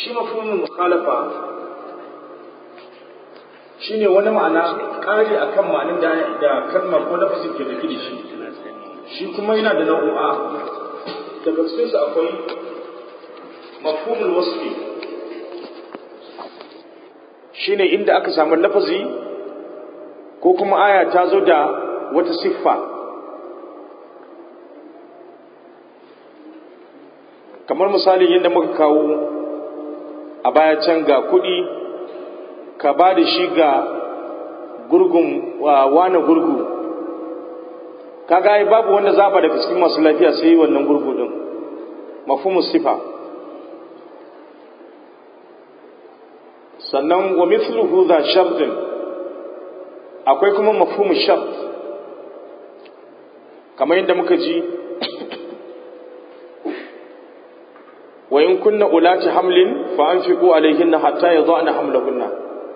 shi mafhumin mukhalafa shine wani ma'ana ƙari akan ma'anin da da kalmar ko lafazin ke da da shi shi kuma yana da nau'u'a daga cikin su akwai mafhumul wasfi shine inda aka samu lafazi ko kuma aya ta zo da wata siffa kamar misalin yadda muka kawo a baya can ga kuɗi ka ba da shi ga gurgun wane gurgu kaga ai babu wanda zaba daga cikin masu lafiya sai wannan gurgu din mafhumu sifa sannan wa mithluhu za shartin akwai kuma mafhumu shart kamar yadda muka ji wa in kunna ulati hamlin fa anfiqu alaihinna hatta yadhana hamlahunna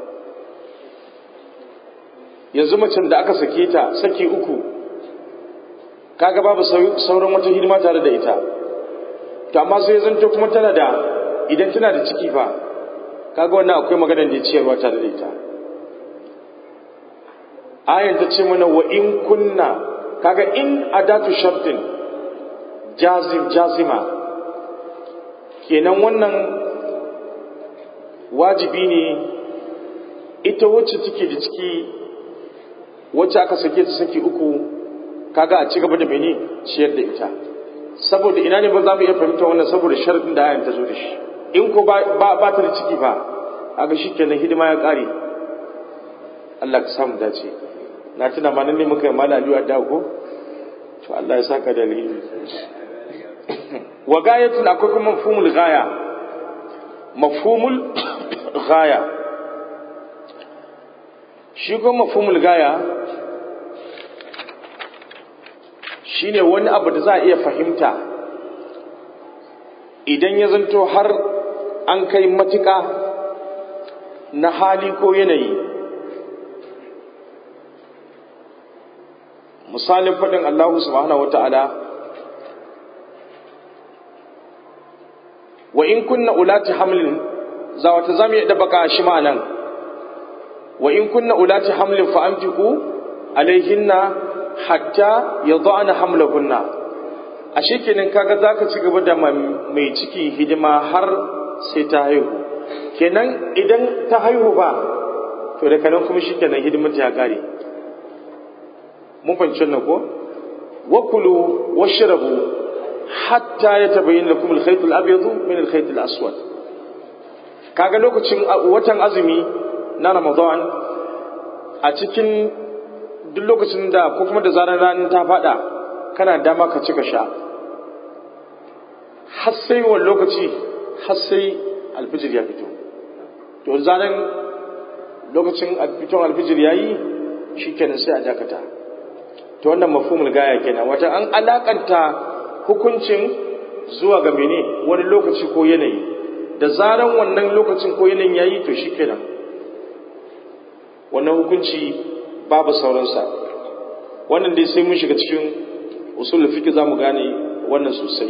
yanzu macen da aka sake ta saki uku kaga babu sauran wata hidima tare da ita to amma sai zanto kuma tana da idan tana da ciki fa kaga wannan akwai maganar da ciyarwa tare da ita ayan ta ce mana wa in kunna kaga in adatu shartin jazim jazima kenan wannan wajibi ne ita wacce take da ciki wacce aka sake ta saki uku kaga a ci gaba da mene ciyar da ita saboda ina ne ba za mu iya fahimta wannan saboda sharadin da ayan ta zo da shi in ko ba ba ta da ciki fa kaga shikenan hidima ya kare Allah ka samu dace na tuna ma nan ne muka yi malami a ko to Allah ya saka da alheri wa gayatun akwai kuma mafhumul gaya mafhumul gaya shi kuma mafhumul gaya shine wani abu da za a iya fahimta idan ya zanto har an kai matuƙa na hali ko yanayi misalin faɗin Allah subhanahu wata'ala wa in kunna ulati hamlin za wata zamu iya dabaka shi ma nan wa in kunna ulati hamlin fa amtiku alaihinna hatta yadana hamlahunna ashe kenan kaga zaka ci gaba da mai ciki hidima har sai ta haihu kenan idan ta haihu ba to da kanan kuma shikenan hidimar ta ya kare mun fahimci wannan ko wakulu washrabu hatta yatabayyana lakum al-khayt al-abyad min al-khayt al-aswad kaga lokacin watan azumi na Ramadan a cikin duk lokacin da ko kuma da zarar ranar ta fada kana dama ka cika sha har sai wani lokaci har sai alfijir ya fito to zanen lokacin fiton alfijir ya yi shi kenan sai a dakata to wannan mafhumul gaya kenan wata an alakanta hukuncin zuwa ga mene wani lokaci ko yanayi da zaran wannan lokacin ko yanayin ya yi to shi kenan wannan hukunci babu sauransa wannan dai sai mun shiga cikin usul fiqh zamu gane wannan sosai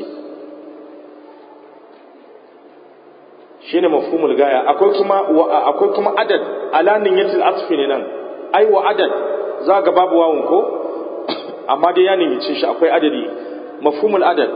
shine mafhumul gaya akwai kuma akwai kuma adad alanin yatil atfi ne nan ai wa adad za ga babu wawun ko amma dai ya nemice shi akwai adadi mafhumul adad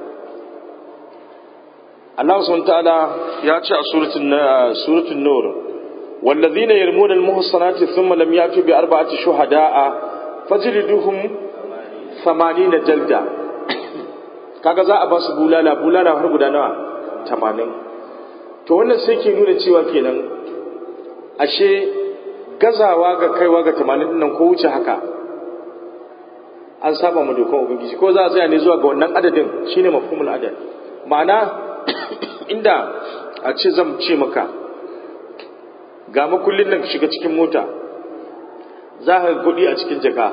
Allah subhanahu ta'ala ya ce a suratul suratul nur والذين يرمون المحصنات ثم لم يأتوا بأربعة شهداء فجلدوهم ثمانين جلدة kaga za a ba su bulala bulala har guda nawa tamanin to wannan sai ke nuna cewa kenan ashe gazawa ga kaiwa ga tamanin nan ko wuce haka an saba mu dokan ubangiji ko za a tsaya ne zuwa ga wannan adadin shine mafhumul adad ma'ana inda a ce zan ce maka ga makullin nan shiga cikin mota za ka kuɗi a cikin jaka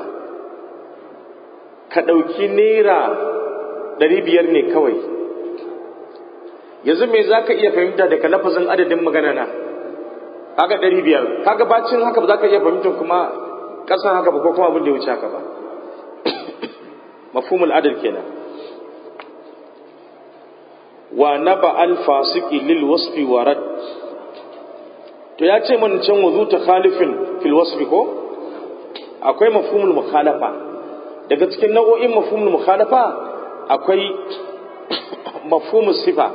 ka ɗauki naira ɗari biyar ne kawai yanzu me za ka iya fahimta daga lafazin adadin magana na kaga ɗari biyar kaga bacin haka ba za ka iya fahimtar kuma ƙasan haka ba ko kuma abin da ya wuce haka ba mafhumul adad kenan wa naba al-fasiki lil wasfi warad to ya ce man can wuzu ta khalifin fil wasfi ko akwai mafhumul mukhalafa daga cikin nau'o'in mafhumul mukhalafa akwai mafhumul sifa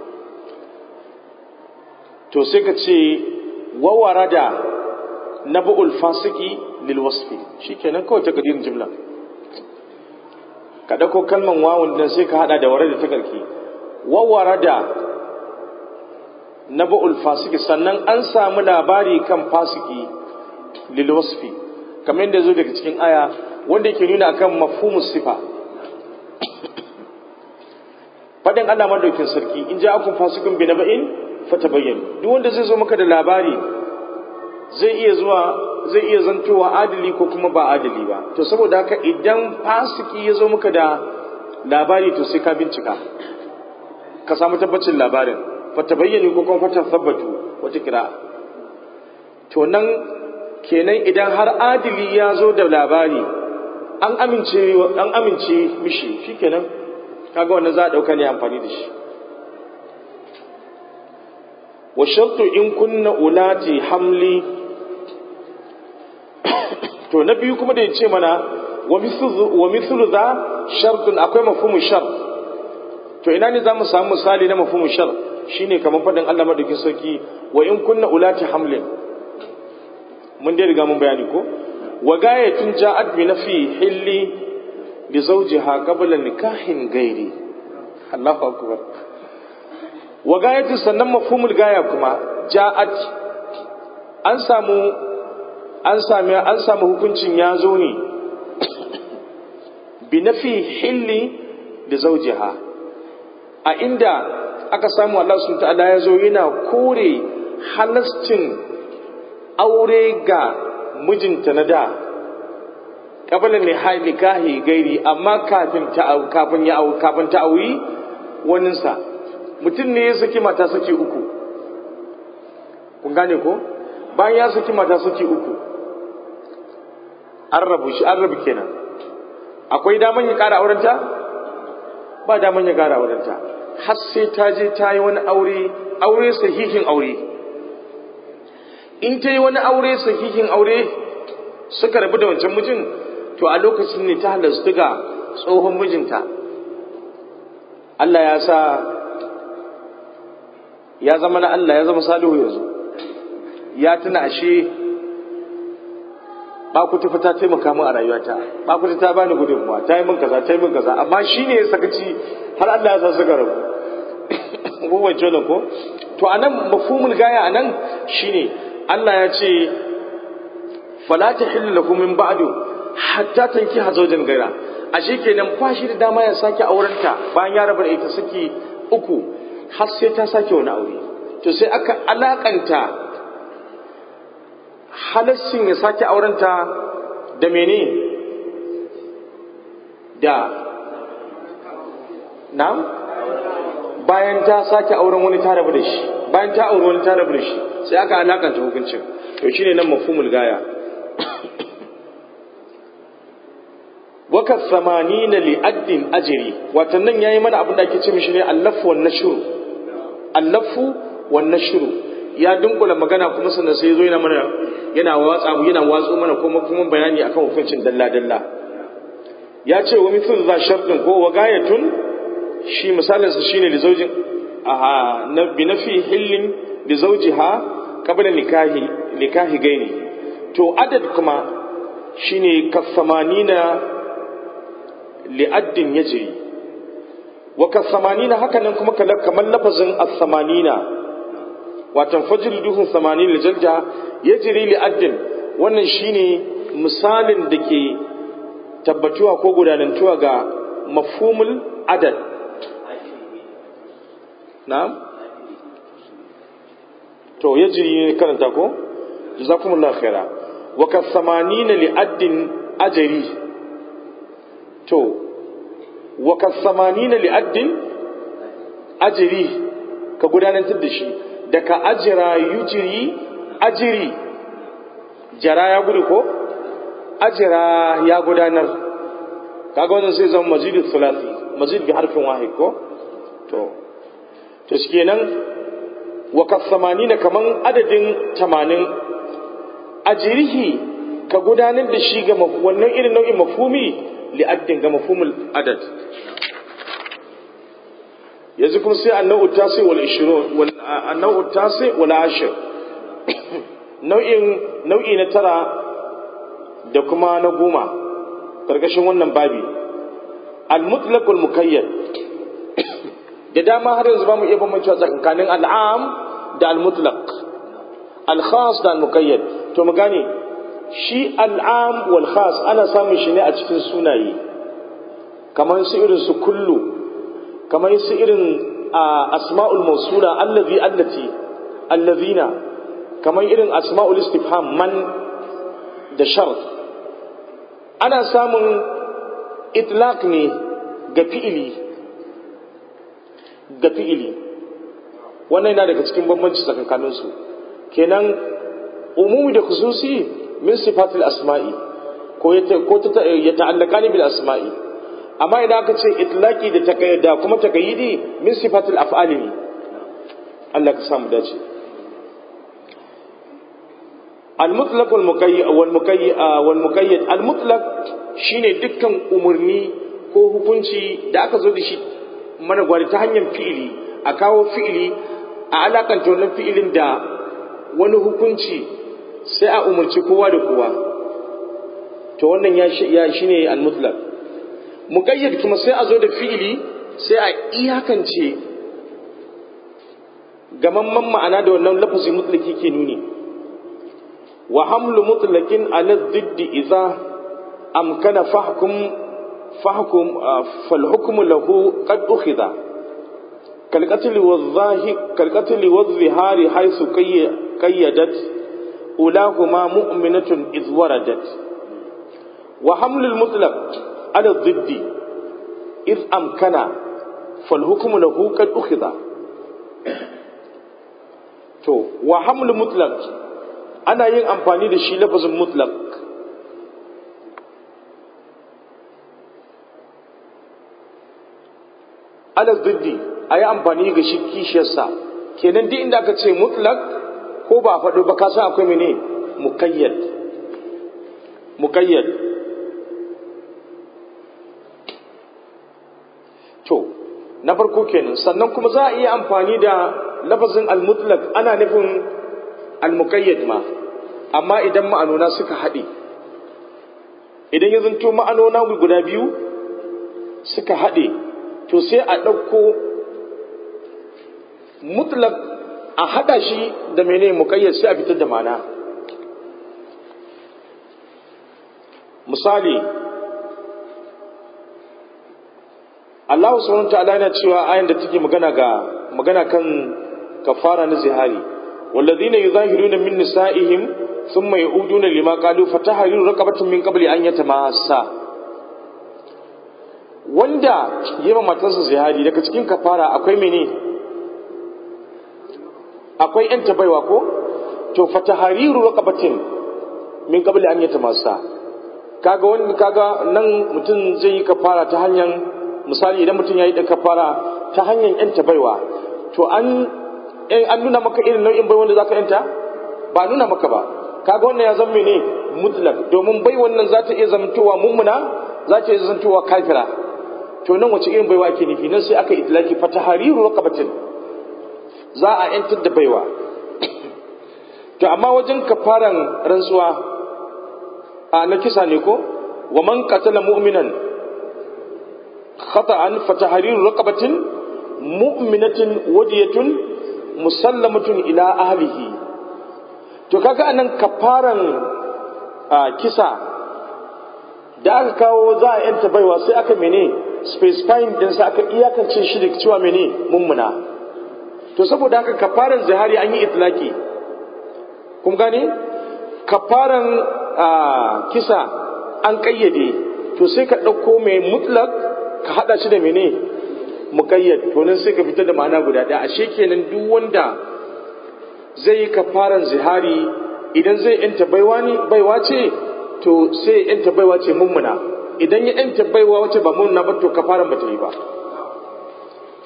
to sai ka ce wa warada nabul fasiki lil wasfi shikenan kawai ta gadirin jumla ka dauko kalman wawun dan sai ka hada da warada ta karki wa warada nabul fasiki sannan an samu labari kan fasiki lil wasfi kamar yadda zo daga cikin aya wanda yake nuna akan mafhumus sifa fadin Allah madaukin sarki in ja akun fasikun bi naba'in fatabayyanu duk wanda zai zo maka da labari zai iya zuwa zai iya zantowa adali ko kuma ba adali ba to saboda haka idan fasiki ya zo maka da labari to sai ka bincika ka samu tabbacin labarin fatabayyanu ko kuma fata sabbatu wata kira to nan kenan idan har adili ya zo da labari an amince an amince mishi shikenan kaga wannan za a dauka ne amfani da shi wa shartu in kunna ulati hamli to na biyu kuma da ya ce mana wa mithlu za shartun akwai mafhumu shar to ina ne za mu samu misali na mafhumu shar shine kamar faɗin Allah madaukin sarki wa in kunna ulati hamlin mun dai riga mun bayani ko wa gayatun ja'at bi nafi hilli li zawjiha qabla nikahin gairi Allahu akbar wa gayatun sannan mafhumul gaya kuma ja'at an samu an sami an samu hukuncin ya zo ne bi nafi hilli li zawjiha a inda aka samu Allah subhanahu ta'ala ya zo yana kore halascin aure ga mijinta na da kabalin ne haili kahi gairi amma kafin ta kafin ya kafin ta auri waninsa mutum ne ya saki mata saki uku kun gane ko bayan ya saki mata saki uku an rabu shi an rabu kenan akwai daman ya kara aurenta ba daman ya kara aurenta har sai ta je ta yi wani aure aure sahihin aure in ta yi wani aure sahihin aure suka rabu da wancan mijin to a lokacin ne ta halastu ga tsohon mijinta Allah ya sa ya zama na Allah ya zama salihu yanzu ya tuna ashe bakutu fa ta taimaka min a rayuwata bakutu ta bani gudunmuwa ta yi min kaza ta yi min kaza amma shi ne ya sakaci har Allah ya sa suka rabu ko wance ko to anan mafhumul gaya anan shine Allah ya ce fala tahillu lakum min ba'du hatta tanki hazawjan gaira ashe kenan ba shi da dama ya sake aurenta bayan ya rabu da ita saki uku har sai ta sake wani aure to sai aka alakanta halassin ya sake aurenta da mene da na bayan ta sake auren wani ta rabu da shi bayan ta auri wani ta rabu da shi sai aka alakanta hukuncin to shine nan mafhumul gaya waka samanina li addin ajiri watan nan yayi mana abin da ake ce mishi ne allafu wan nashru allafu wan nashru ya dunkula magana kuma sannan sai zo yana mana yana watsa yana watso mana kuma kuma bayani akan hukuncin dalla dalla ya ce wa mithlu za shartin ko wa gayatun shi misalin sa shine li zaujin aha na bi nafi hillin li zawjiha qabla nikahi nikahi gaini to adad kuma shine kasamanina li'addin yajri wa kasamanina haka nan kuma kamar lafazin as-samanina watan fajriduhum samanin jalja yajri li'addin wannan shine misalin da ke tabbatuwa ko gudanantuwa ga mafhumul adad na'am to yajri karanta ko jazakumullahu khaira wa kasamanina li'addin ajri to wa kasamanina li'addin ajri ka gudanar da shi da ka ajira yujiri ajiri jara ya gudu ko ajira ya gudanar kaga wannan sai zama mazidul thulathi mazid bi harfin wahid ko to to shi kenan wa kasamanina kaman adadin tamanin a jirihi ka gudanar da shi ga wannan irin nau'in mafumi li'addin ga mafumul adad yanzu kuma sai annau tasi wal 20 wal annau tasi wal 10 nau'in nau'i na tara da kuma na goma karkashin wannan babi al mutlaq wal muqayyad da dama har yanzu ba mu iya bambancewa tsakanin al'am da al mutlaq al khas da al muqayyad to mu gane shi al'am wal khas ana samun shi ne a cikin sunaye kamar su irin su kullu kamar su irin asma'ul mausula allazi allati allazina kamar irin asma'ul istifham man da shart ana samun itlaq ne ga fi'ili ga fi'ili wannan yana daga cikin bambanci tsakankanin su kenan umumi da khususi min sifatil asma'i ko ya ta'allaka ne bil asma'i amma idan aka ce itlaki da takayyada kuma takayyidi min sifatil af'ali ne Allah ka samu dace al-mutlaq wal muqayyad wal muqayyad wal muqayyad al-mutlaq shine dukkan umurni ko hukunci da aka zo da shi mana gwari ta hanyar fi'ili a kawo fi'ili a alakanta wannan fi'ilin da wani hukunci sai a umarci kowa da kowa to wannan ya shine al-mutlaq muƙayyad kuma sai a zo da fi'ili sai a iyakance gamamman ma'ana da wannan lafazi mutlaki ke nuni wa hamlu mutlaqin ala diddi idza amkana fahkum fahkum fal hukmu lahu qad ukhidha kal qatl wa dhahi kal qatl wa dhihari haythu qayyadat ulahuma mu'minatun idh waradat wa hamlu al mutlaq على الضد إذ أمكن فالحكم له قد أخذ to wa hamlu mutlaq ana yin amfani da shi lafazin mutlaq ala diddi a yi amfani ga shi kishiyarsa kenan duk inda aka ce mutlaq ko ba a faɗo ba ka san akwai mene muqayyad muqayyad to na farko kenan sannan kuma za a iya amfani da lafazin al-mutlaq ana nufin al-muqayyad ma amma idan ma'anona suka haɗe idan ya zanto ma'anona guda biyu suka haɗe to sai a ɗauko mutlaq a haɗa shi da mene muqayyad sai a fitar da ma'ana misali Allah subhanahu ta'ala yana cewa ayan da take magana ga magana kan kafara na zihari walladhina yuzahiruna min nisa'ihim thumma ya'uduna lima qalu fatahriru raqabatin min qabli an yatamassa wanda yema matarsa zihari daga cikin kafara akwai mene akwai yan tabaiwa ko to fatahriru raqabatin min qabli an yatamassa kaga wani kaga nan mutum zai yi kafara ta hanyar misali idan mutum ya yi ɗan kafara ta hanyar yanta baiwa to an an nuna maka irin nau'in bai wanda za ka yanta ba nuna maka ba kaga wannan ya zama ne mutlak domin bai wannan za ta iya zamtowa mummuna za ta iya zamtowa kafira to nan wace irin baiwa ake nufi nan sai aka itlaki fatahariru raqabatin za a yantar da baiwa to amma wajen kafaran rantsuwa a na kisa ne ko wa man qatala mu'minan khata'an fatahriru raqabatin mu'minatin wadiyatun musallamatun ila ahlihi to kaga anan kafaran kisa da aka kawo za a yanta baiwa sai aka mene specifying din sa aka iyakance shi da cewa mene mummuna to saboda haka kafaran zihari an yi itlaki kun gane kafaran kisa an kayyade to sai ka ɗauko mai mutlak ka haɗa shi da mene muƙayyad to nan sai ka fitar da ma'ana guda ɗaya ashe kenan duk wanda zai yi kafaran zihari idan zai yanta baiwa ne baiwa ce to sai yanta baiwa ce mummuna idan ya yanta baiwa wace ba mummuna ba to kafaran ba ta yi ba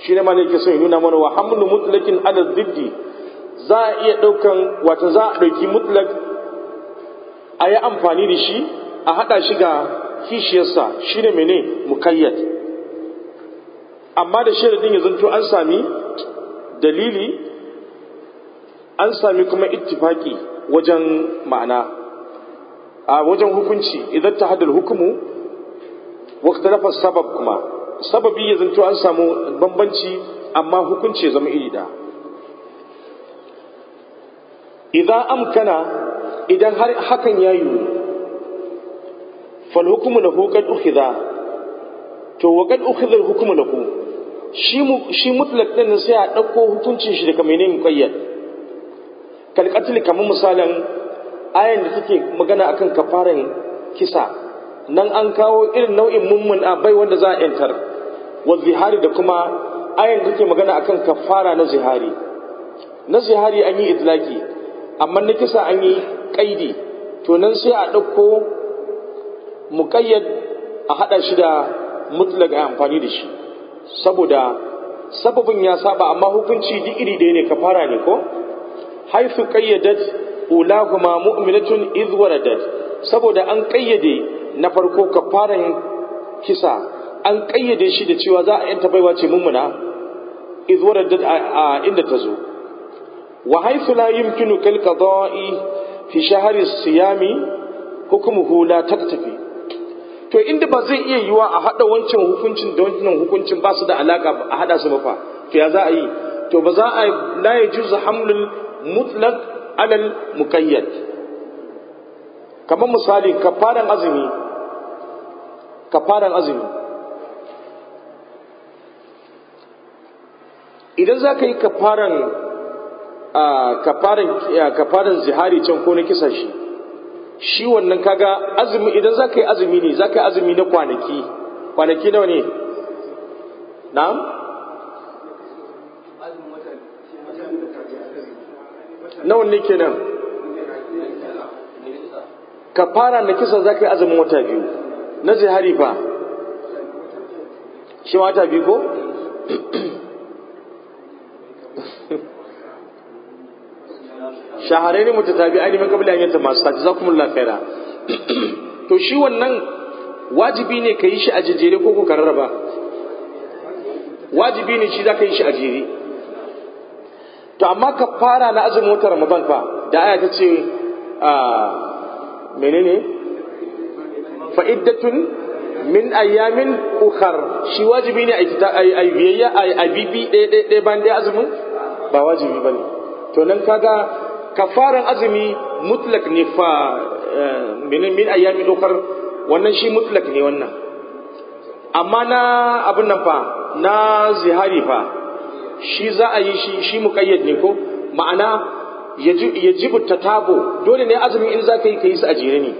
shi ne malai ke son nuna mana wa hamlu mutlakin ala diddi za a iya ɗaukan wata za a ɗauki mutlak a yi amfani da shi a haɗa shi ga kishiyarsa shi ne mene mukayyad amma da sharadin ya zanto an sami dalili an sami kuma ittifaki wajen ma'ana a wajen hukunci idan ta hadal hukumu waktalafar sabab kuma sababi ya zanto an samu bambanci amma hukunci ya zama iri da idan amkana idan har hakan ya yi fal hukumu lahu qad ukhidha to wa qad ukhidha al hukmu lahu shi shi mutlaq din sai a dauko hukuncin shi daga menene muqayyad kal qatl kamar misalan ayan da take magana akan kafaran kisa nan an kawo irin nau'in mummun a bai wanda za a yantar wa zihari da kuma ayan da take magana akan kafara na zihari na zihari an yi idlaki amma na kisa an yi kaidi to nan sai a ɗauko muƙayyad a haɗa shi da mutlaq a amfani da shi saboda sababin ya saba amma hukunci duk iri ɗaya ne kafara ne ko haifu qayyadat ulahuma mu'minatun idh waradat saboda an kayyade na farko kafaran kisa an kayyade shi da cewa za a yanta baiwa ce mummuna idh waradat a inda ta zo wa haythu la yumkinu kal qada'i fi shahri siyami hukmuhu la taktafi to inda ba zai iya yiwa a hada wancan hukuncin da wancan hukuncin ba su da alaka a hada su ba fa to ya za a yi to ba za a la yajuzu hamlul mutlaq alal muqayyad kamar misali kafaran azumi kafaran azumi idan za ka yi kafaran kafaran kafaran zihari can ko na kisa shi shi wannan kaga azumi idan za ka yi azumi ne za ka yi azumi na kwanaki kwanaki nawa ne na'am nawa ne kenan kafara na kisa za ka yi azumin wata biyu na zihari fa shi wata biyu ko shaharai ne mutu tabi ainihin kabila yanta masu taji za kuma lafera to shi wannan wajibi ne ka yi shi a jejjere ko ko rarraba wajibi ne shi za ka yi shi a jere to amma ka fara na azumin wata ramadan fa da aya ta ce menene fa'iddatun min ayyamin ukhar shi wajibi ne a biyayya a bibi ɗaya bayan ɗaya azumin ba wajibi ba ne to nan kaga kafaran azumi mutlak ne fa min ayyamin ukhar wannan shi mutlak ne wannan amma na abin nan fa na zihari fa shi za a yi shi shi muqayyad ne ko ma'ana yajibu tatabo dole ne azumi in za ka yi ka yi su a jere ne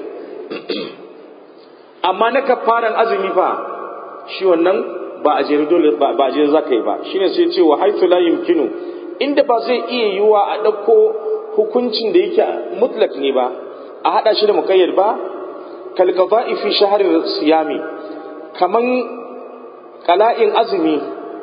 amma na kafaran azumi fa shi wannan ba a jere dole ba a jere za ka yi ba shine sai ce wa haithu la yumkinu inda ba zai iya yiwa a ɗauko hukuncin da yake mutlak ne ba a haɗa shi da muƙayyad ba kalqada'i fi shahri siyami kaman qala'in azumi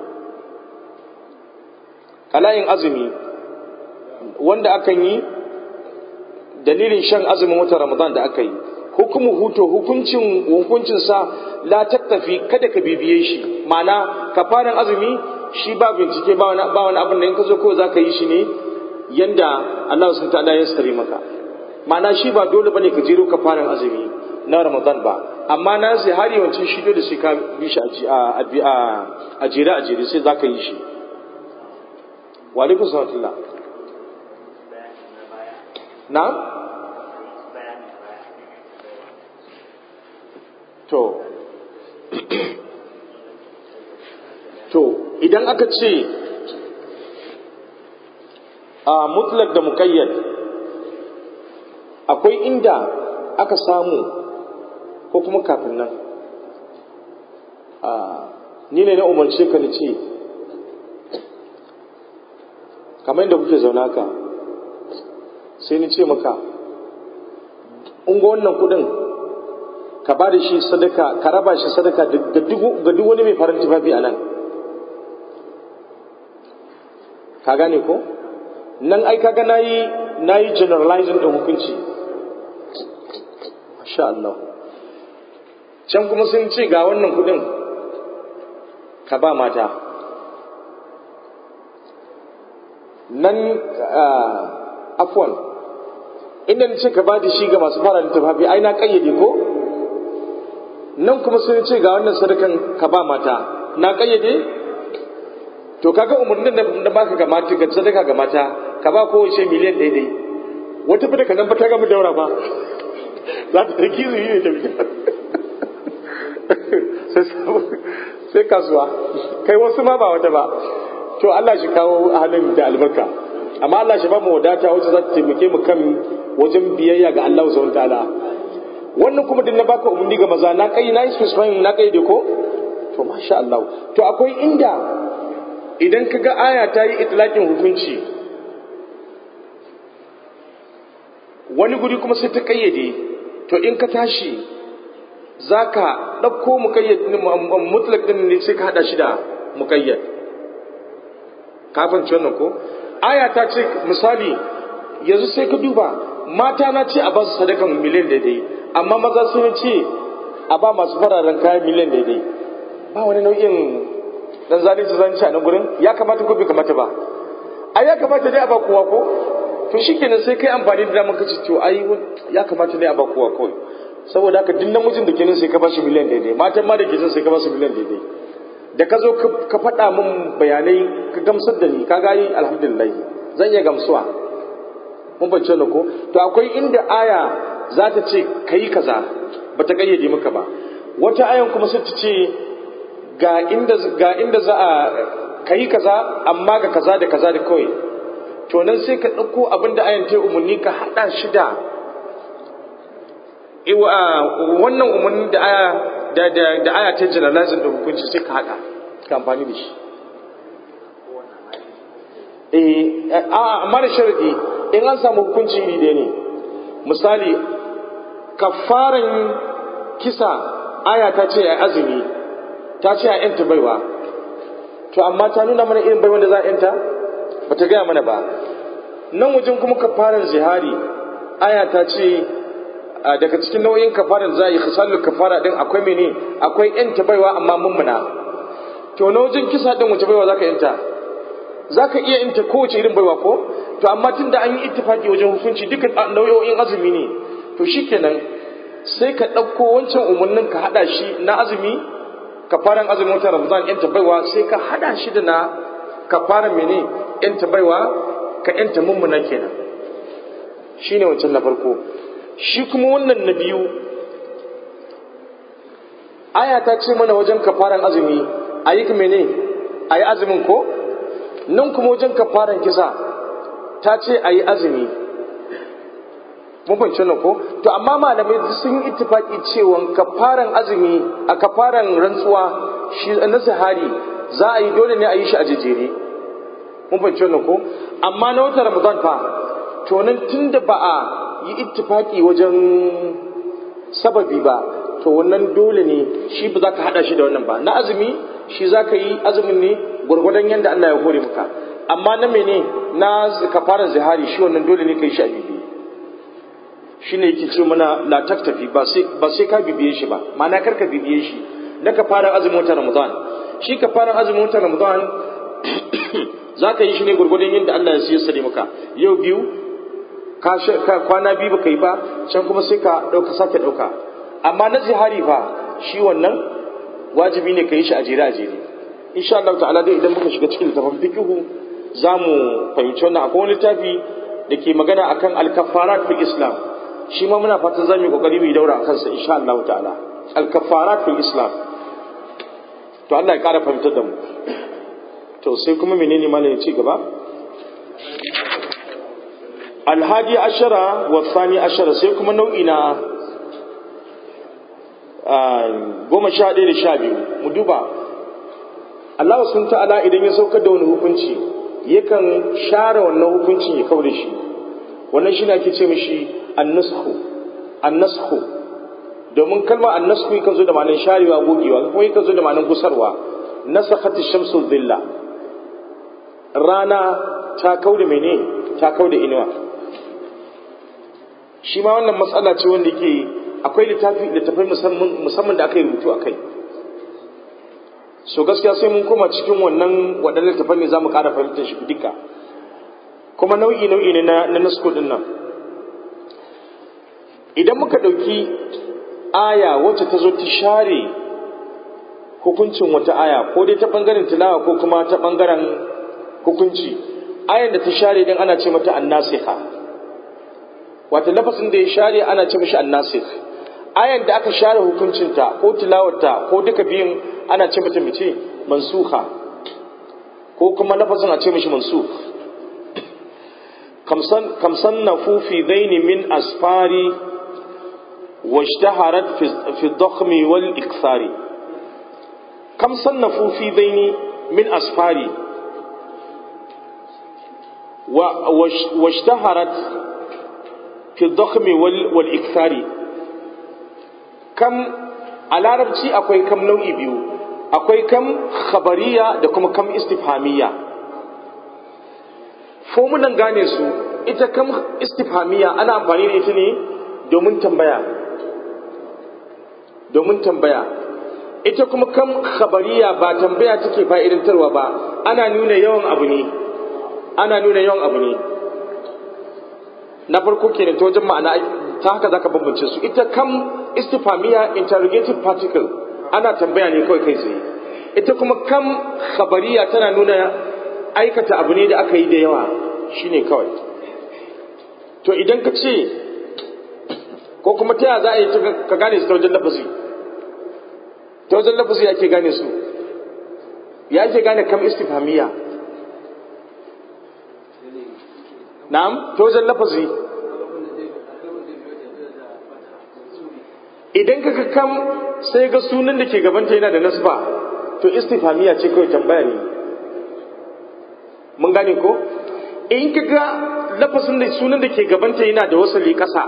qala'in azumi wanda akan yi dalilin shan azumin watan Ramadan da aka yi hukumu huto hukuncin hukuncin sa la tattafi kada ka bibiye shi ma'ana kafaran azumi shi ba bincike ba wani ba wani abin da in ka zo ko zaka yi shi ne yanda Allah subhanahu ta'ala ya sare maka ma'ana shi ba dole bane ka jero kafaran azumi na Ramadan ba amma na zihari wancan shi dole sai ka bi shi a a a jere a jere sai zaka yi shi wa alaikum salam na'am to to idan aka ce a mutlak da muƙayyad akwai inda aka samu ko kuma kafin nan a ni ne na umarce ka ni ce kamar yadda kuke zauna ka sai ni ce maka in ga wannan kudin ka ba da shi sadaka ka raba shi sadaka ga duk wani mai farin tufafi a nan ka gane ko nan ai kaga nayi nayi generalizing din hukunci masha Allah can kuma sun ce ga wannan kudin ka ba mata nan afwan inda na ce ka ba da shi ga masu fara da tufafi ai na kayyade ko nan kuma sun ce ga wannan sadakan ka ba mata na kayyade to kaga umarnin da baka ga mata ga sadaka ga mata ka ba kowace miliyan daidai wata fita ka nan ba ta gama daura ba za ta riki zuyi ne ta biya sai kasuwa kai wasu ma ba wata ba to Allah shi kawo halin da albarka amma Allah shi ba mu wadata wacce za ta taimake mu kan wajen biyayya ga Allah subhanahu ta'ala wannan kuma din na baka umarni ga maza na kai na specifying na kai da ko to masha Allah to akwai inda idan ka ga aya ta yi itlaqin hukunci wani guri kuma sai ta kayyade to in ka tashi zaka ɗauko mukayyad mutlaq din ne sai ka hada shi da mukayyad kafin ci wannan ko aya ta ce misali yanzu sai ka duba mata na ce a ba su sadakan miliyan daidai amma maza sun ce a ba masu fararen kayan miliyan daidai ba wani nau'in dan zalunci zalunci a nan gurin ya kamata ko bai kamata ba ai ya kamata dai a ba kowa ko to shikenan sai kai amfani da damar kace to ai ya kamata dai a ba kowa kawai saboda haka duk namijin da kenan sai ka ba shi miliyan daidai matan ma da ke sai ka ba su miliyan daidai da ka zo ka faɗa min bayanai ka gamsar da ni ka gani alhamdulillah zan iya gamsuwa mun bance na ko to akwai inda aya za ta ce kai kaza ba ta kayyade maka ba wata ayan kuma sai ta ce ga inda ga inda za a kai kaza amma ga kaza da kaza da kawai to nan sai ka ɗauko abin da ayan ta umarni ka haɗa shi da wannan umarni da aya da da da aya ta generalizing da hukunci sai ka haɗa ka amfani da shi eh a amma da sharadi in an samu hukunci iri ɗaya ne misali kafaran kisa aya ta ce a azumi ta ce a yanta baiwa to amma ta nuna mana irin baiwan da za a yanta ba ta gaya mana ba nan wajen kuma kafaran zihari aya ta ce daga cikin nau'in kafaran za a yi khisalul kafara din akwai mene akwai yanta baiwa amma mummuna to na wajen kisa din wace baiwa zaka yanta zaka iya yanta kowace irin baiwa ko to amma tunda an yi ittifaki wajen hukunci dukkan nau'o'in azumi ne to shikenan sai ka ɗauko wancan umarnin ka haɗa shi na azumi kafaran azumin watan ramadan yanta baiwa sai ka haɗa shi da na kafaran mene yanta baiwa ka yanta mummuna kenan shine wancan na farko shi kuma wannan na biyu aya ta ce mana wajen kafaran azumi a yi mene a yi azumin ko nan kuma wajen kafaran kisa ta ce a yi azumi mun fahimci nan ko to amma malamai sun yi ittifaki cewa kafaran azumi a kafaran rantsuwa shi na sahari za a yi dole ne a yi shi a jejjere mun fahimci nan ko amma na watan ramadan fa to nan tunda ba a yi ittifaki wajen sababi ba to wannan dole ne shi ba za ka hada shi da wannan ba na azumi shi za ka yi azumin ne gwargwadon yadda Allah ya hore maka amma na mene na kafaran zihari shi wannan dole ne ka yi shi a bibiye shi ne yake ce mana la taktafi ba sai ka bibiye shi ba ma'ana kar ka bibiye shi na kafaran azumin watan ramadan shi kafaran azumin watan ramadan za ka yi shi ne gwargwadon yadda Allah ya siya sare maka yau biyu ka kwana biyu baka yi ba can kuma sai ka ɗauka sake ɗauka amma na zihari fa shi wannan wajibi ne ka yi shi a jere a jere insha Allah ta'ala dai idan muka shiga cikin littafin fiqhu za mu fahimci wannan akwai wani littafi da ke magana akan al-kaffarat fil islam shi ma muna fatan za mu yi kokari mu yi daura a kansa insha Allah ta'ala al-kaffarat fil islam to Allah ya kara fahimtar da mu to sai kuma menene malam ya ci gaba alhadi ashara wa thani ashara sai kuma nau'i na goma sha ɗaya da sha biyu mu duba Allah sun ta'ala idan ya saukar da wani hukunci yakan share wannan hukuncin ya kawo da shi wannan shi ne ake ce mishi annasku annasku domin kalmar annasku yakan zo da ma'anar sharewa gogewa kuma yakan zo da ma'anar gusarwa nasakhati shamsu dhilla rana ta kauda mene ta kauda inuwa shi ma wannan matsala ce wanda ke akwai littafi littafai musamman da aka yi rubutu a kai so gaskiya sai mun koma cikin wannan waɗannan littafan ne za mu ƙara fahimtar shi duka kuma nau'i nau'i ne na nasko ɗin nan idan muka ɗauki aya wacce ta zo ta share hukuncin wata aya ko dai ta ɓangaren tilawa ko kuma ta ɓangaren hukunci ayan da ta share din ana ce mata annasiha wata lafasin da ya share ana ce mishi annasikh ayan da aka share hukuncinta ko tilawarta ko duka biyun ana ce mata mace mansuha ko kuma lafasin a ce mishi mansukh kam sannafu fi dhaini min asfari واشتهرت في الضخم والإكثار كم صنفوا في ذين من أسفاري واشتهرت في الضخم والإكثار كم على ربتي أكوي كم نوعي بيو أكوي كم خبرية دكم كم استفهامية fomunan gane su ita kam istifhamiya ana amfani da ita ne domin tambaya domin tambaya ita kuma kam khabariya ba tambaya take fa'idantarwa ba ana nuna yawan abu ne ana nuna yawan abu ne na farko kenan ta wajen ma'ana ta haka zaka bambance su ita kam istifamiya interrogative particle ana tambaya ne kawai kai tsaye ita kuma kam khabariya tana nuna aikata abu ne da aka yi da yawa shine kawai to idan ka ce ko kuma ta yaya za a yi ka gane su ta wajen lafazi ta wajen lafazi ya ke gane su ya ke gane kam istifhamiya na'am ta wajen lafazi idan ka kam sai ga sunan da ke gabanta yana da nasba to istifhamiya ce kawai tambaya ne mun gane ko in ka ga lafazin da sunan da ke gabanta yana da wasali ƙasa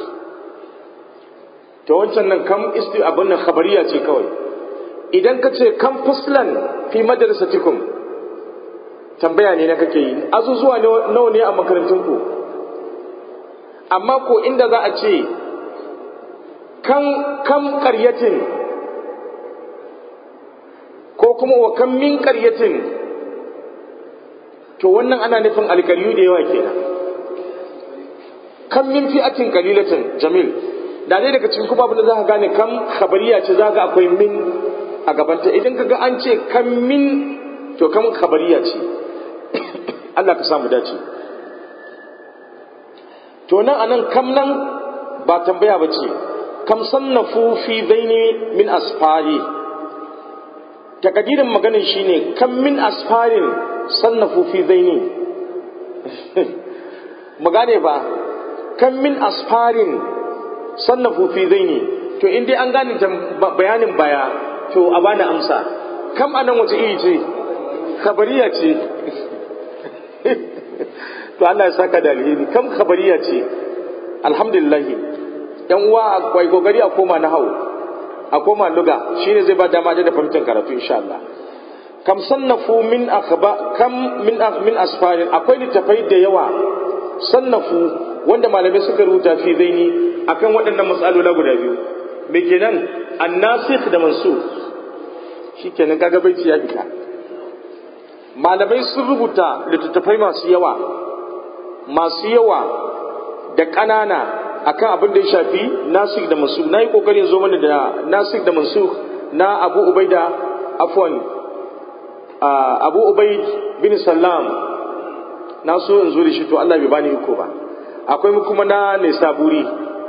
ta wancan nan kam isti abin nan khabariya ce kawai idan ka ce kam fuslan fi madrasatikum tambaya ne na kake yi azuzuwa nawa ne a makarantun ku amma ko inda za a ce kan kam qaryatin ko kuma wa kam min qaryatin to wannan ana nufin alƙaryu da yawa kenan kam min fi'atin qalilatin jamil da dai daga cikin kuma abin da za ka gane kam khabariya ce za ka akwai min a gabanta idan ka ga an ce kam min to kam khabariya ce Allah ka samu dace to nan anan kam nan ba tambaya ba ce kam sannafu fi zaini min asfari takadirin maganin shine kam min asfarin sannafu fi zaini mu gane ba kam min asfarin sannafu fi zaini to in dai an gane bayanin baya to a bani amsa kam anan wace iri ce khabariya ce to Allah ya saka da alheri kam khabariya ce alhamdulillah yan uwa akwai kokari a koma na hau a koma luga shine zai ba dama da fahimtar karatu insha Allah kam sannafu min akhba kam min min asfarin akwai littafai da yawa sannafu wanda malamai suka rubuta fi zaini akan waɗannan matsalola guda biyu me kenan annasikh da mansukh shikenan kaga baiti ya fita malamai sun rubuta littattafai masu yawa masu yawa da ƙanana akan abin da ya shafi nasik da mansukh na yi ƙoƙarin zo mana da nasik da mansukh na abu ubaida afwan abu ubaid bin sallam na so in zo da shi to Allah bai bani iko ba akwai mu kuma na nisaburi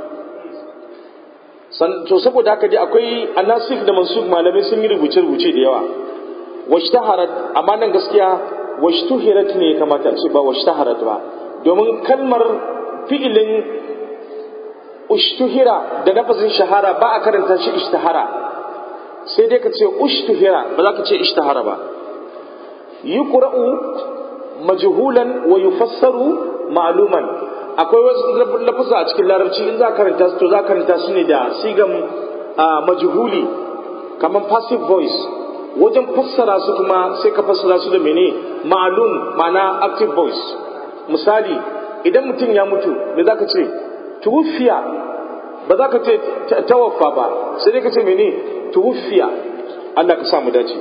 to saboda haka dai akwai anasik da mansuk malamai sun yi rubuce-rubuce da yawa washtaharat amma nan gaskiya washtuhirat ne kamata a ce ba washtaharat ba domin kalmar fi'ilin ushtuhira da nafazin shahara ba a karanta shi ishtahara sai dai ka ce ushtuhira ba za ka ce ishtahara ba yuqra'u majhulan wa yufassaru ma'luman akwai wasu lafuza a cikin larabci in za ka karanta su to za ka karanta su ne da sigan majhuli kamar passive voice wajen fassara su kuma sai ka fassara su da mene ma'alum ma'ana active voice misali idan mutum ya mutu me za ka ce tuwufiya ba za ka ce tawaffa ba sai dai ka ce mene tuwufiya Allah ka samu dace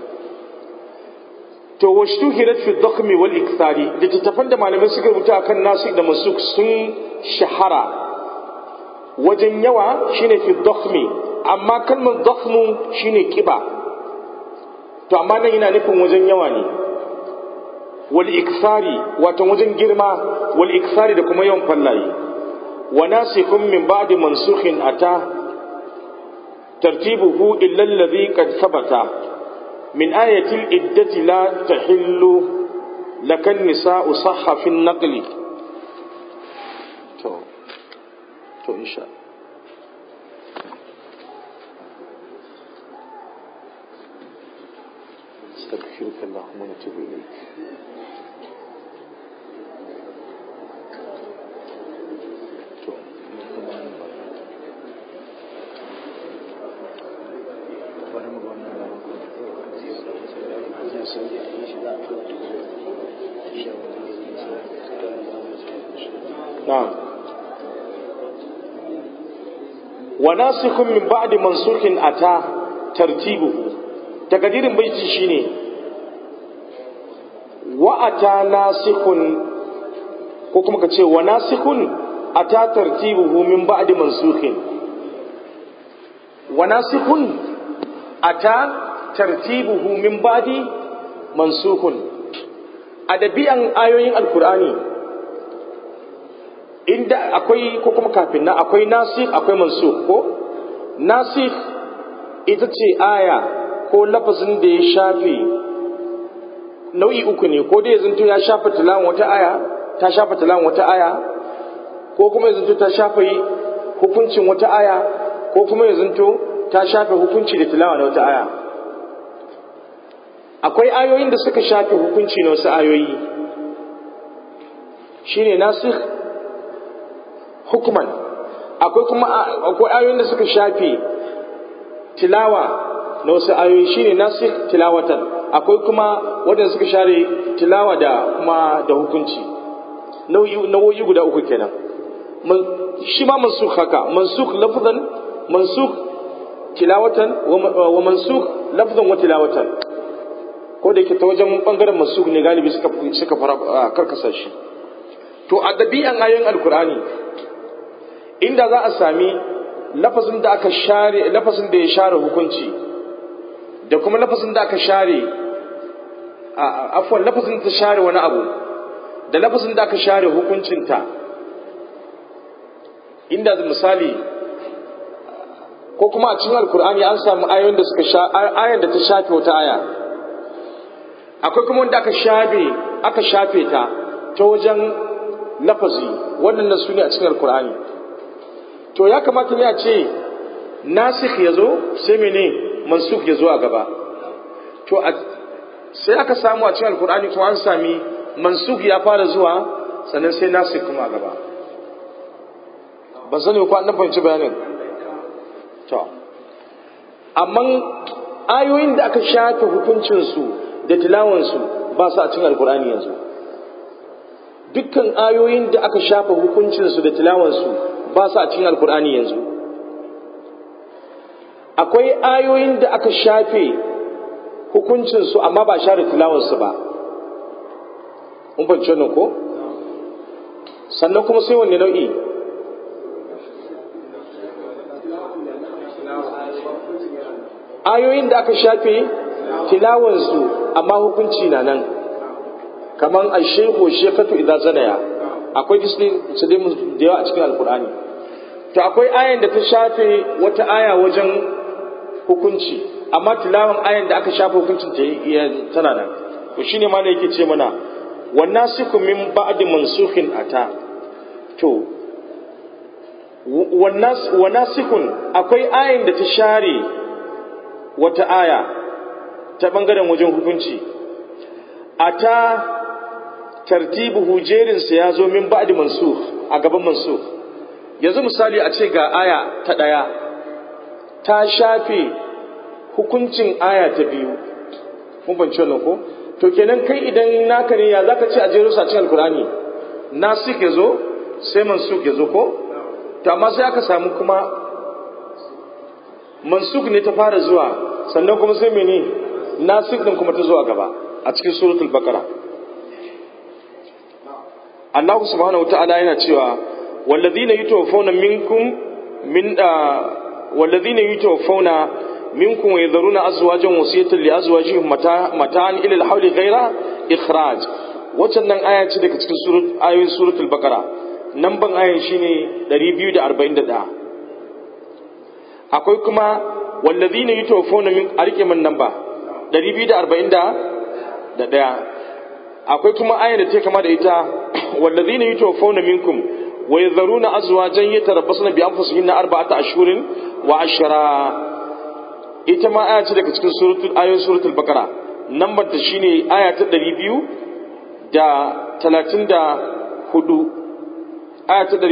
to washtu hirat fi dhakhmi wal ikthari littattafan da malamai suka rubuta akan nasu da masuk sun shahara wajen yawa shine fi dhakhmi amma kalmar dhakhmu shine kiba to amma nan yana nufin wajen yawa ne wal ikthari wato wajen girma wal ikthari da kuma yawan fallaye wa nasikhun min ba'di mansukhin ata tartibuhu illa alladhi qad thabata من آية الإدة لا تحل لك النساء صح في النقل تو تو إن شاء استغفرك اللهم ونتوب إليك نعم وناسخ من بعد منسوخ أتى ترتيبه تقدير بيتي شيني وأتى ناسخ كما كتشي وناسخ أتى ترتيبه من بعد منسوخ وناسخ أتى ترتيبه من بعد منسوخ أدبيا آيوين القرآن inda akwai ko kuma kafin na akwai nasikh akwai mansukh ko nasikh ita ce aya ko lafazin da ya shafe nau'i uku ne ko dai ya zanto ya shafa tilawan wata aya ta shafa tilawan wata aya ko kuma ya zanto ta shafa hukuncin wata aya ko kuma ya zanto ta shafe hukunci da tilawa na wata aya akwai ayoyin da suka shafe hukunci na wasu ayoyi shine nasikh hukuman akwai kuma akwai ayoyin da suka shafe tilawa na wasu ayoyi shine nasikh tilawatan akwai kuma wadanda suka share tilawa da kuma da hukunci nau'i guda uku kenan shi ma mansukh haka mansukh lafzan mansukh tilawatan wa mansukh lafzan wa tilawatan ko da yake ta wajen bangaren mansukh ne galibi suka suka fara karkasa shi to a dabi'an ayoyin alkur'ani inda za a sami lafazin da aka share lafazin da ya share hukunci da kuma lafazin da aka share afwan lafazin da ta share wani abu da lafazin da aka share hukuncinta inda misali ko kuma a cikin alkur'ani an samu ayoyin da suka sha ayan da ta shafe wata aya akwai kuma wanda aka shafe aka shafe ta ta wajen lafazi waɗannan su ne a cikin alkur'ani to ya kamata ne a ce nasikh ya zo sai mene mansukh ya zo a gaba to sai aka samu a cikin alkur'ani kuma an sami mansukh ya fara zuwa sannan sai nasikh kuma a gaba ban sani ko an fahimci bayanin to amma ayoyin da aka shafe hukuncinsu da tilawansu ba su a cikin alkur'ani yanzu dukkan ayoyin da aka shafe hukuncinsu da tilawansu ba su a cikin alkur'ani yanzu akwai ayoyin da aka shafe hukuncinsu amma ba share tilawansu ba mun fahimci wannan ko sannan kuma sai wanne nau'i ayoyin da aka shafe tilawansu amma hukunci na nan kaman ashehu shekatu idan zanaya akwai disney su dai da yawa a cikin alkur'ani to akwai ayan da ta shafe wata aya wajen hukunci amma tilawan ayan da aka shafe hukuncin ta tana nan to shine ma yake ce mana wannan siku min ba'di mansukhin ata to wannan sikun akwai ayan da ta share wata aya ta bangaren wajen hukunci ata tartibuhu jerinsa ya zo min ba'di mansukh a gaban mansukh yanzu misali a ce ga aya ta ɗaya ta shafe hukuncin aya ta biyu mun fahimci wannan ko to kenan kai idan naka ne ya zaka ce a jero sa cikin alkurani nasik ya zo sai mansuk ya zo ko to amma sai aka samu kuma mansuk ne ta fara zuwa sannan kuma sai mene nasik din kuma ta zuwa gaba a cikin suratul baqara Allah subhanahu wata'ala yana cewa walladhina yutawaffawna minkum min walladhina yutawaffawna منكم ويذرون أزواجا وصية لأزواجهم متاعا إلى الحول غير إخراج wannan aya ce daga cikin surat ayoyin suratul baqara namban ayan shine 241 akwai kuma wallazina yutawaffawna min arike man namba 241 akwai kuma ayan da take kama da ita wallazina yutawaffawna minkum wa yadharuna azwajan yatarabbasna bi anfusihinna arba'ata ashhurin wa ashra ita ma aya ce daga cikin suratul ayoyin suratul baqara nambar ta shine aya ta 200 da 34 aya ta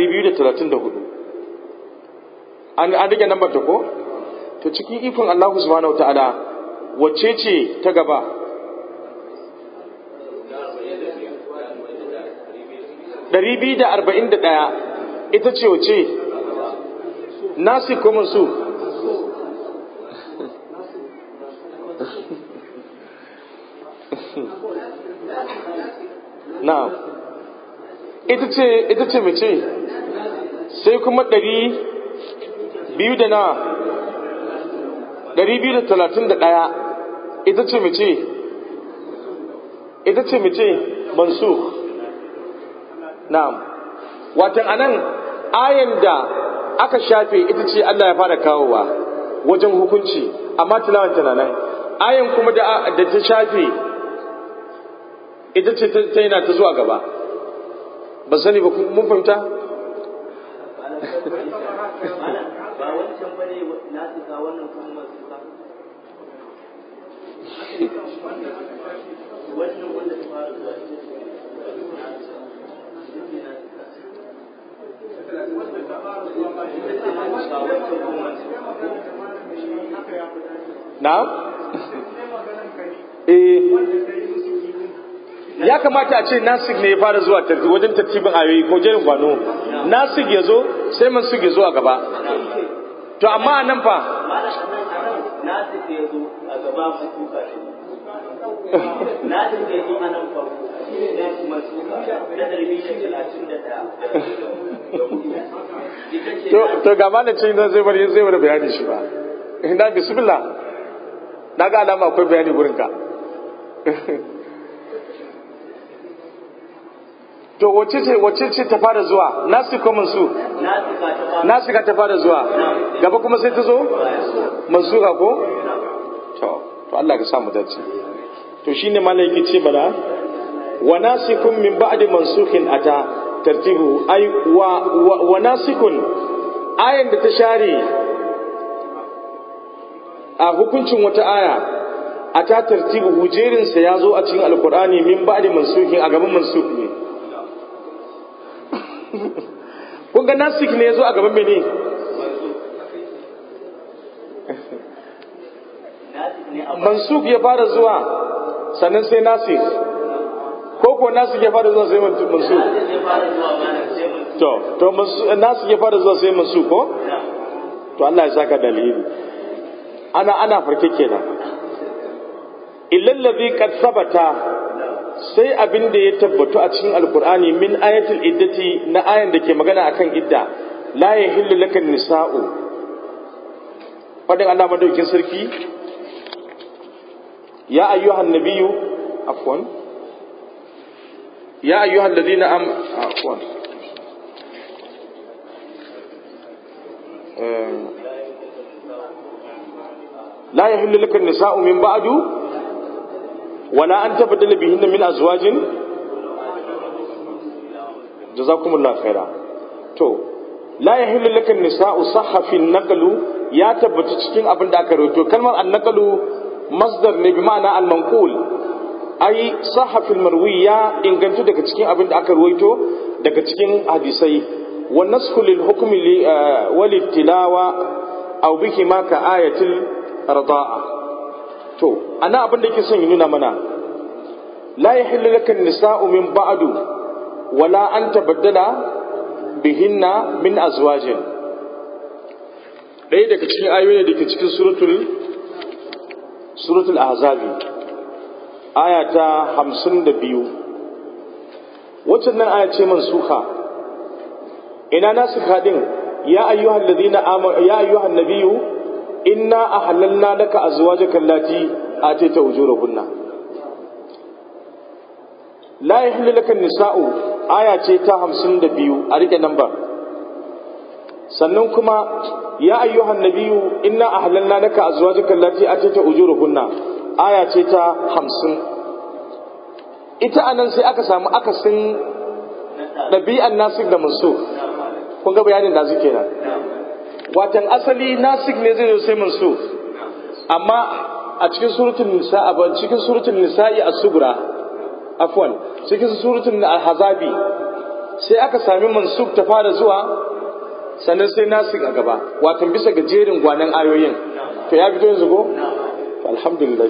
234 an an rike nambar ta ko to cikin ikon Allah subhanahu wataala wacce ce ta gaba Ɗari biyu da arba'in da ɗaya ita ce wace nasi ko su na'am ita ce ita ce mace sai kuma ɗari biyu da na ɗari biyu da talatin da ɗaya ita ce mace ita ce mace mansu na'am watan anan ayan da aka shafe ita ce Allah ya fara kawowa wajen hukunci amma tilawan tana nan ayan kuma da ta shafe ita ce ta yana ta zuwa gaba ba sani ba mun fahimta ba wancan bane na tuka wannan kuma suka wannan wanda ta fara zuwa na'am eh ya kamata a ce nasik ne ya fara zuwa tarti wajen tartibin ayoyi ko jerin gwano nasik ya zo sai mansuk ya zo a gaba to amma a nan fa nasir da ya zo a gaba mai tuka shi nasir da ya zo a nan farko shi ne kuma tuka na ɗari da talatin da ɗaya to to ga malacin zan zai bari zai bari bayani shi ba ina bismillah na ga alama akwai bayani gurin ka to wace ce wace ce ta fara zuwa nasi ko mansu nasika ta fara nasika ta fara zuwa gaba kuma sai ta zo mansuka ko to to Allah ka sa mu dace to shine malai yake ce mana wa nasikun min ba'di mansukhin ata tartibu ay wa wa, wa nasikun ayan da ta share a hukuncin wata aya a ta tartibu hujerinsa ya zo a cikin alkur'ani min ba'di mansukhin a gaban mansuk ne kun ga nasik ne ya zo a gaban mene nasik ne a mansuk ya fara zuwa sannan sai nasik ko ko nasik ya fara zuwa sai mansuk nasir ne fara zuwa bayan sai mun to to mansuk nasik ya fara zuwa sai mansuk ko to Allah ya saka dalili ana ana farke kenan illal ladhi qad sabata sai abin da ya tabbatu a cikin alkur'ani min ayatul iddati na ayan da ke magana akan idda la yahillu lakan nisa'u fadin Allah madaukin sarki ya ayyuhan nabiyyu afwan ya ayyuhan ladina am afwan Eh, la yahillu lakan nisa'u min ba'du ولا أن تبدل بهن من أزواج جزاكم الله خيرا تو لا يحل لك النساء صح في النقل يا تبت cikin abin da aka rawaito kalmar annaqalu masdar ne bi ma'ana al-manqul ai sahha fil marwi ya ingantu daga cikin abin da aka rawaito daga cikin hadisai wa nasxu lil hukmi li wal tilawa aw bihi ma ka ayatil rida'a to ana abin da yake son ya nuna mana la yahillu laka nisa'u min ba'du wala an tabaddala bihinna min azwajin ɗaya daga cikin ayoyi da ke cikin suratul suratul ahzabi aya ta hamsin da biyu waccan nan aya ce mansuka ina nasu kadin ya ayyuhal ladina amanu ya ayyuhan nabiyyu inna ahlalna laka azwajaka allati atayta ujurahunna la yahillu laka nisa'u aya ce ta hamsin da biyu a rike lambar sannan kuma ya ayyuhan nabiyyu inna ahlalna laka azwajaka allati atayta ujurahunna aya ce ta hamsin ita anan sai aka samu akasin ɗabi'an nasik da mansuk kun ga bayanin da suke nan watan asali nasik ne zai zo sai mansuk amma a cikin suratul nisa a cikin suratul nisa'i as-sugra afwan cikin suratul al-hazabi sai aka sami mansuk ta fara zuwa sannan sai nasik a gaba watan bisa ga jerin gwanan ayoyin to ya fito yanzu ko alhamdulillah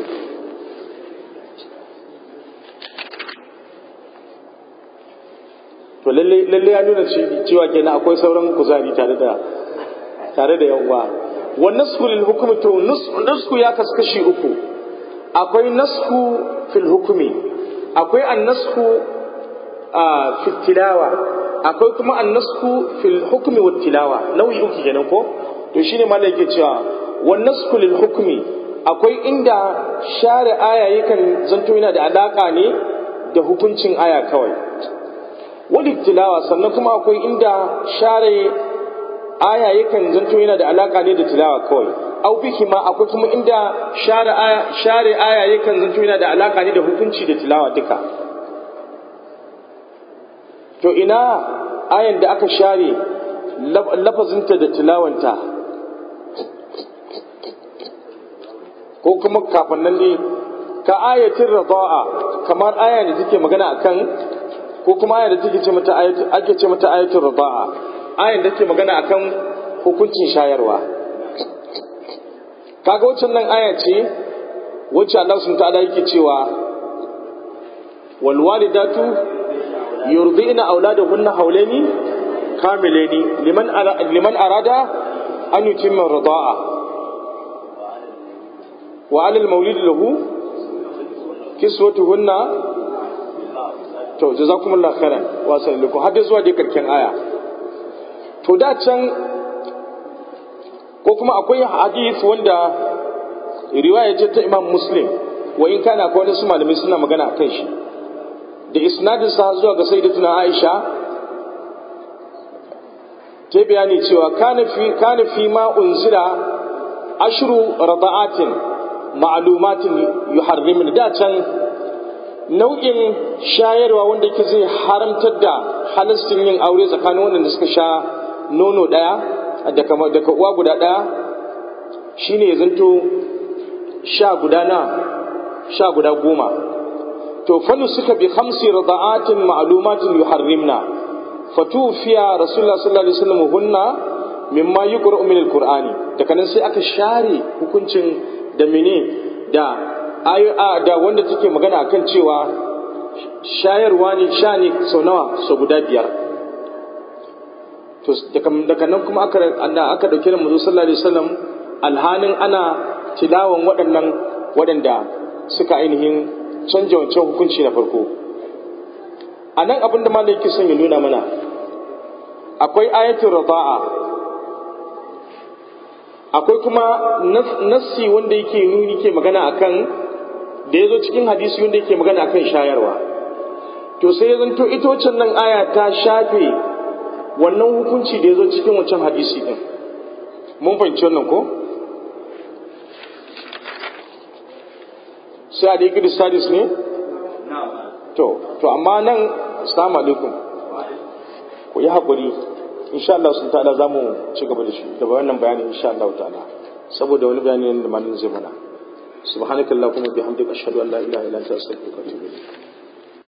to lalle ya nuna cewa kenan akwai sauran kuzari tare da tare da yawa wa nasku lil hukmi to nasku ya kaskashi uku akwai nasku fil hukmi akwai annasku fil tilawa akwai kuma annasku fil hukmi wat tilawa nau'i uku kenan ko to shine malai yake cewa wa nasku lil hukmi akwai inda share aya yakan zanto yana da alaka ne da hukuncin aya kawai wadda tilawa sannan kuma akwai inda share aya yakan zanto yana da alaka ne da tilawa kawai au biki ma akwai kuma inda share aya share aya yakan zanto yana da alaka ne da hukunci da tilawa duka to ina ayan da aka share lafazinta da tilawanta ko kuma kafin nan ne ka ayatin rada'a kamar aya da take magana akan ko kuma aya da take ce mata ayatu ake ce mata ayatul rada'a ayan da take magana akan hukuncin shayarwa kaga waccan nan aya ce wacce Allah subhanahu ta'ala yake cewa wal walidatu yurdina auladahunna hawlaini kamilaini liman ara, liman arada an yutimma rada'a wa 'ala al-mawlid lahu kiswatuhunna to jazakumullahu khairan wa sallallahu har da zuwa dai karken aya to da can ko kuma akwai hadith wanda riwaya ce ta Imam Muslim wa in kana akwai wasu malamai suna magana akan shi da isnadin sa zuwa ga sayyidatuna Aisha ta bayani cewa kana fi kana fi ma unzila ashru rada'atin ma'lumatin yuharrimun da can nau'in shayarwa wanda ke zai haramtar da halastin yin aure tsakanin wanda suka sha nono ɗaya daga uwa guda ɗaya shine ya zanto sha guda na sha guda goma to fannu suka bi hamsi rada'atin ma'lumatin yuharrimna fatufiya rasulullah sallallahu alaihi wasallam hunna mimma yuqra'u min alqur'ani daga nan sai aka share hukuncin da mene da da wanda take magana akan cewa shayarwa ne sha ne sau nawa sau guda biyar to daga nan kuma aka aka dauke da manzo sallallahu alaihi wasallam alhanin ana tilawan waɗannan waɗanda suka ainihin canja wancan hukunci na farko a nan abinda malai yake son ya nuna mana akwai ayatul rada'a akwai kuma nassi wanda yake nuni ke magana akan da ya zo cikin hadisi wanda yake magana akan shayarwa to sai ya zanto ita waccan nan aya ta shafe wannan hukunci da ya zo cikin wancan hadisi din mun fahimci wannan ko sai a da yi sadis ne to to amma nan assalamu alaikum ku yi haƙuri insha Allah sun ta'ala za mu ci gaba da shi da wannan bayanin insha Allah ta'ala saboda wani bayani da malamin zai mana subhanakallahumma bihamdika ashhadu an la ilaha illa anta astaghfiruka wa atubu ilayk